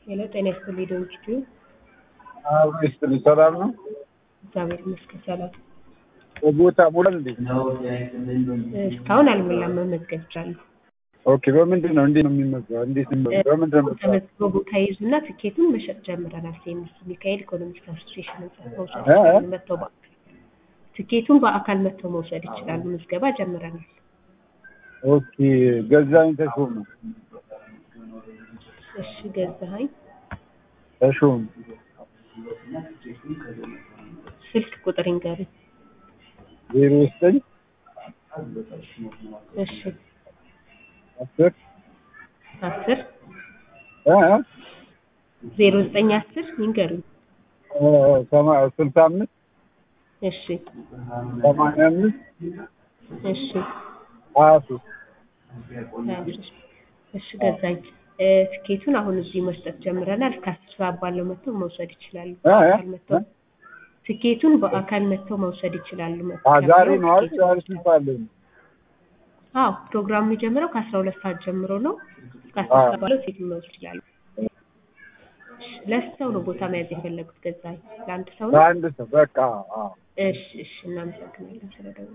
ሄሎ ጤና ይስጥልኝ ዶንኪቱ አብሮ ይስጥልኝ። ሰላም ነው? እግዚአብሔር ይመስገን ሰላም። ቦታ ሙላል እንዴ? እስካሁን አልሞላም፣ መመዝገብ ይቻላል። ኦኬ። በምንድን ነው እንዴት ነው የሚመዘገበው? እንዴት ነው የሚመዘገበው? በምንድን ነው የምትሰራው? ተመዝግቦ ቦታ ይዙና ትኬቱን መሸጥ ጀምረናል። ሴሚስ ሚካኤል ኢኮኖሚክስ አሶሲሽን መውሰድ እ? ይችላሉ። መጥተው በአካል ትኬቱን በአካል መጥተው መውሰድ ይችላሉ። ምዝገባ ጀምረናል። ኦኬ። ገዛኸኝ ተሾመ እሺ ገዛኸኝ ተሾመ ስልክ ቁጥር ይንገሩኝ። ዜሮ ዘጠኝ እሺ አስር አስር እ? ዜሮ ዘጠኝ አስር ይንገሩኝ። እ፣ ሰማ- ስልሳ አምስት እሺ ሰማንያ አምስት እሺ ሀያ ሶስት ሀያ ሶስት እሺ ገዛኝ እ፣ ትኬቱን አሁን እዚህ መስጠት ጀምረናል። እስከ አስር ሰዓት ባለው መጥተው መውሰድ ይችላሉ። እ? እ? በአካል መጥተው ትኬቱን በአካል መጥተው መውሰድ ይችላሉ። አ ዛሬ መጥተው ነው አይደል? ትኬቱን ዛሬ ስንት ሰዓት ላይ ነው? አዎ ፕሮግራሙ የሚጀምረው ከአስራ ሁለት ሰዓት ጀምሮ ነው። እስከ አስር አዎ። ሰዓት ባለው ሴቱን መውሰድ ይችላሉ። ለስንት ሰው ነው ቦታ መያዝ የፈለጉት? ገዛኝ ለአንድ ሰው ነው? ለአንድ ሰው በቃ አዎ። እሺ እሺ እናመሰግናለን ስለደወሉ